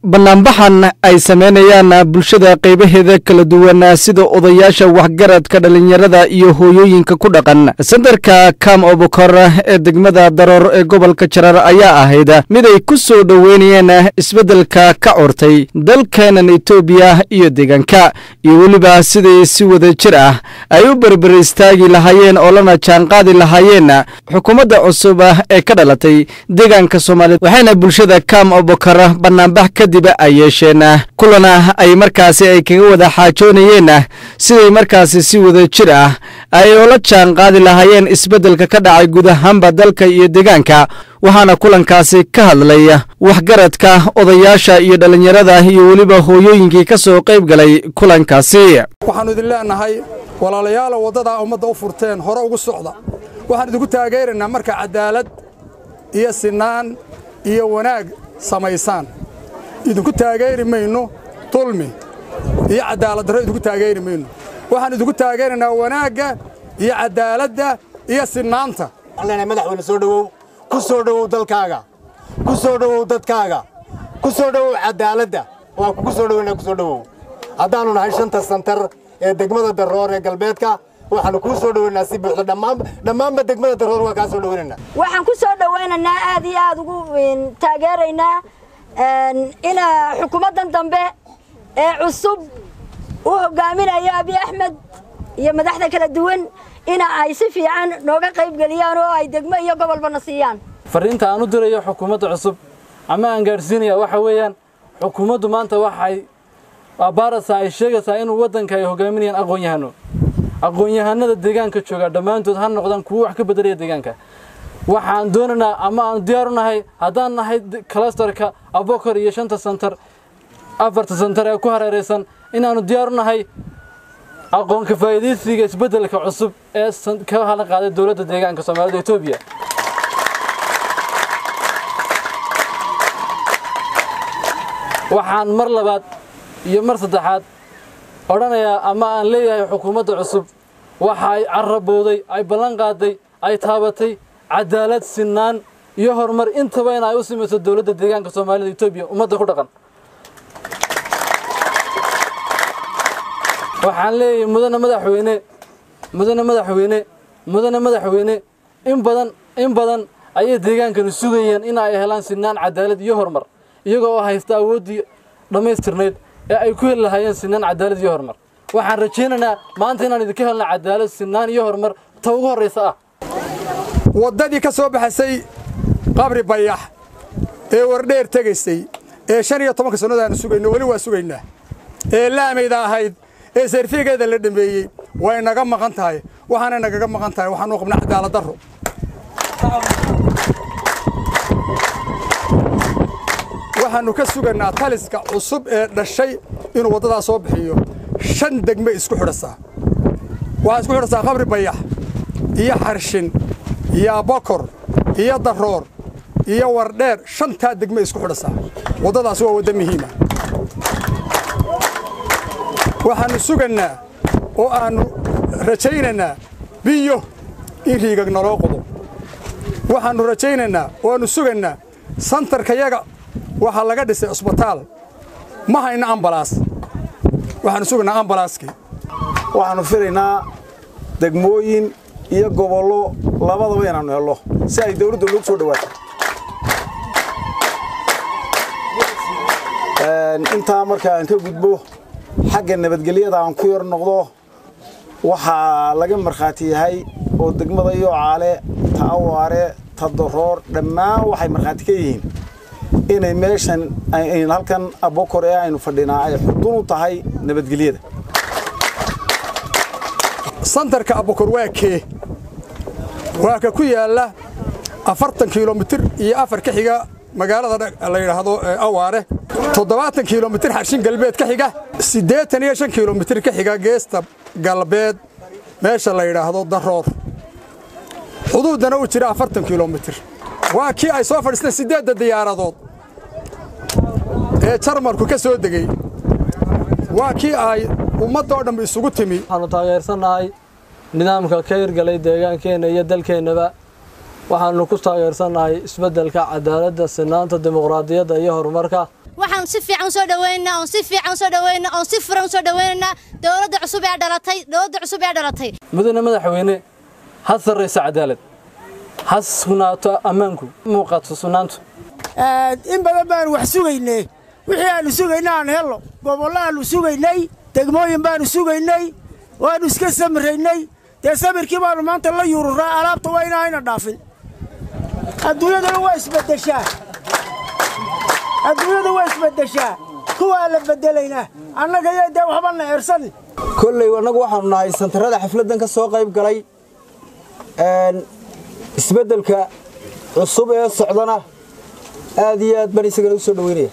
banaanbaxan ay sameynayaan bulshada qaybaheeda kala duwan sida odayaasha waxgaradka dhallinyarada iyo hooyooyinka ku dhaqan sentarka kam obokor ee degmada daroor ee gobolka jarar ayaa ahayd mid ay ku soo dhoweynayeen isbeddelka ka curtay dalkeenan etoobiya iyo deegaanka iyo weliba siday si wada jir ah ay u berber istaagi lahaayeen oo lana jaanqaadi lahaayeen xukuumadda cusub ee ka dhalatay deegaanka soomaaliyed waxayna bulshada kam obokor banaanbax kadib ay yeesheen kulana ay markaasi ay kaga wada xaajoonayeen siday markaasi si wada jir ah ay ula jaan qaadi lahaayeen isbeddelka ka dhacay guud ahaanba dalka iyo deegaanka waxaana kulankaasi ka hadlay waxgaradka odayaasha iyo dhallinyarada iyo weliba hooyooyinkii ka soo qayb galay kulankaasi waxaannu idin leennahay walaalayaala waddadaa ummadda u furteen hore ugu socda waxaan idinku taageeraynaa marka cadaalad iyo sinaan iyo wanaag samaysaan idinku taageeri mayno dulmi iyo cadaalad darro idinku taageeri mayno waxaan idinku taageeraynaa wanaagga iyo cadaaladda iyo sinaanta leenahay madaxweyne soo dhowow ku soo dhowow dalkaaga ku soo dhowow dadkaaga ku soo dhowow cadaaladda waan kugu soo dhoweynaa ku soo dhowow haddaannu nahay shanta santar ee degmada darroor ee galbeedka waxaannu kuu soo dhoweynaa si buuxda dhammaanba degmada darroor waan kaa soo dhoweynaynaa waxaan ku soo dhowaynaynaa aad iyo aad ugu taageeraynaa ina xukuumaddan dambe ee cusub u hogaaminayo abiy axmed iyo madaxda kala duwan ina ay si fiican nooga qayb geliyaan oo ay degmo iyo gobolbana siiyaan fariinta aan u dirayo xukuumadda cusub ama aan gaadhsiinaya waxa weeyaan xukuumaddu maanta waxay baaraysaa ay sheegaysaa inuu waddanka ay hogaaminayaan aqoon-yahano aqoon-yahanada deegaanka jooga dhammaantood ha noqdaan kuwo wax ka beddelaya deegaanka waxaan doonaynaa ama aan diyaaru nahay haddaan nahay kalastarka abokor iyo shanta santar afarta santar ee ku hareeraysan inaannu diyaaru nahay aqoonka faa'iidaysiga isbeddelka cusub ee ka halan qaaday dowladda deegaanka soomaalida etoobiya waxaan mar labaad iyo mar saddexaad odhanayaa ama aan leeyahay xukuumadda cusub waxa ay carabooday ay ballan qaaday ay taabatay cadaalad sinaan iyo horumar intaba in ay u samayso dowladda deegaanka soomaalida etoobiya ummadda ku dhaqan waxaan leeyahay mudane madaxweyne mudane madaxweyne mudane madaxweyne in badan in badan ayay deegaankani sugayeen in ay helaan sinaan cadaalad iyo horumar iyagoo oo haysta awooddii dhammaystirnayd ee ay ku heli lahaayeen sinaan cadaalad iyo horumar waxaan rajaynaynaa maanta inaan idinka helna cadaalad sinaan iyo horumar ta ugu horraysa ah waddadii ka soo baxaysay qabri bayax ee wardheer tegaysay ee shan iyo tobanka sannada aanu sugayno weli waa sugaynaa ee laamayda ahayd ee sarfigeeda la dhameeyey way naga maqan tahay waxaanay nagaga maqan tahay waxaanu qabnaa cadaalad darro waxaannu ka sugaynaa taliska cusub ee dhashay inuu waddadaa soo bixiyo shan degme isku xidhasaa waxaa isku xidhasaa qabri bayax iyo xarshin iyo abokor iyo darroor iyo wardheer shantaa degme isku xidhasaa waddadaas waa wadda muhiima waxaannu sugaynaa oo aannu rajaynaynaa biyo in riigag naloo qodo waxaannu rajaynaynaa oo aannu sugaynaa santarkayaga waxaa laga dhisay cusbitaal ma hayno ambalaas waxaannu sugaynaa ambalaaskii waxaannu filaynaa degmooyin iyo gobollo labadaba inaannu hello si ay dawladda loogu soo dhawaato intaa marka aan ka gudbo xagga nabadgelyada aan ku yar noqdo waxaa laga markhaati yahay oo degmada yoocaale ta awaare ta daroor dhammaan waxay markhaati ka yihiin inay meeshan halkan abokor ee aynu fadhinaa ay xudun u tahay nabadgelyada santarka abokor waa kee waa ka ku yaalla afartan kilomitir iyo afar ka xiga magaalada la yidhaahdo awaare toddobaatan kilomitir xarshin galbeed ka xiga siddeetan iyo shan kilomitir ka xiga geesta galbeed meesha la yidhaahdo daroor xuduuddana u jira afartan kilomitir waa kii ay soo fadhiisteen siddeedda diyaaradood ee jarmalku ka soo degey waa kii ay ummadda oo dhammi isugu timi waxaannu taageersannahay nidaamka ka hirgalay deegaankeenna iyo dalkeennaba waxaannu ku taageersannahay isbeddelka cadaaladda sinaanta dimuqraadiyadda iyo horumarka waxaan si fiican usoo dhaweynaynaa oon si fiican usoo dhaweynaynaa oon si furan usoo dhaweynaynaa dowladda cusub ee dhalatay dowladda cusub ee dhalatay mudane madaxweyne ha sarrayso cadaalad ha sugnaato ammaanku muuqaato sugnaantu in badan baanu wax sugaynay wixii aanu sugayna aan hello gobollo aanu sugaynay degmooyin baanu sugaynay waannu iska samiraynay dee samirkii baannu maanta la yururaa alaabta waa inaayna dhaafin adduunyaduna waa isbeddeshaa adduunyadu waa isbeddeshaa kuwaa la beddelaynaa annaga iyo dee waxba na eersan kolley annagu waxaanu nahay santarada xafladdan ka soo qayb galay isbeddelka cusub ee socdana aad iyo aad baan isagana u soo dhoweynaya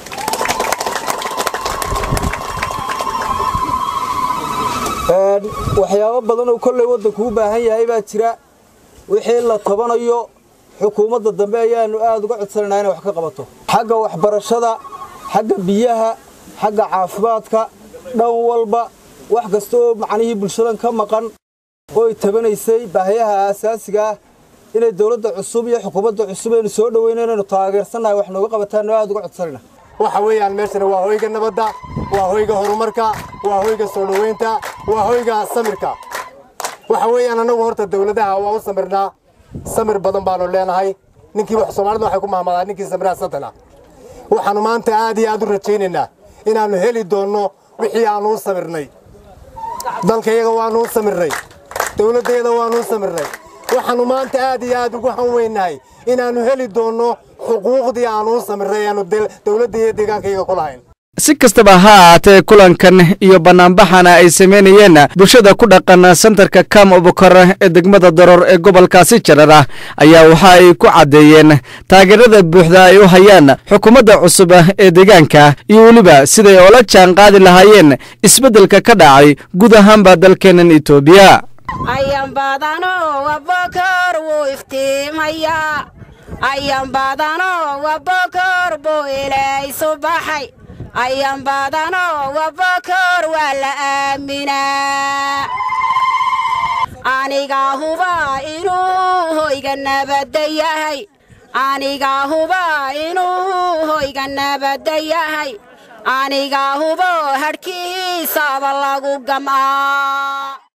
waxyaabo badan oo kolley waddanku u baahan yahay baa jira wixii la tabanayo xukuumadda dambe ayaannu aad uga codsanaynaa inay wax ka qabato xagga waxbarashada xagga biyaha xagga caafimaadka dhan walba wax kasta oo macnihii bulshadan ka maqan ooy tabanaysay baahiyaha aasaasiga ah inay dowladda cusub iyo xukuumadda cusub aynu soo dhoweyna inaynu taageersannahay wax nooga qabataanno aad uga codsanayna waxa weeyaan meeshana waa hoyga nabadda waa hoyga horumarka waa hoyga soo dhoweynta waa hoyga samirka waxa weeyaan annagu horta dowladaha waa u samirnaa samir badan baanu leenahay ninkii wax soomaalida waxay ku mahmadaan ninkii samiraha satana waxaannu maanta aad iyo aad u rajaynaynaa inaannu heli doonno wixii aannu u samirnay dalkayaga waannu u samirnay dowladdeeda waannu u samirnay waxaannu maanta aad iyo aad ugu hanweynahay inaannu heli doonno xuquuqdii aannu u samirnay aanu dowladda iyo deegaankayaga ku lahayn si kastaba ha ahaatee kulankan iyo bannaanbaxana ay samaynayeen bulshada ku dhaqan sentarka kam obokor ee degmada daroor ee gobolkaasi jarar ah ayaa waxa ay ku caddeeyeen taageerada buuxda ay u hayaan xukuumadda cusub ee deegaanka iyo weliba siday oola jaan qaadi lahaayeen isbeddelka ka dhacay guud ahaanba dalkeennan etoobiya ayan badano wabokor wuu iftiimayaa ayan badano wabokor buu ilaysu baxay ayan badano wabokor waa la aaminaa anigaa huba inuu hoyga nabadda yahay anigaa huba inuu hoyga nabadda yahay anigaa hubo hadhkiisaba lagu gam'aa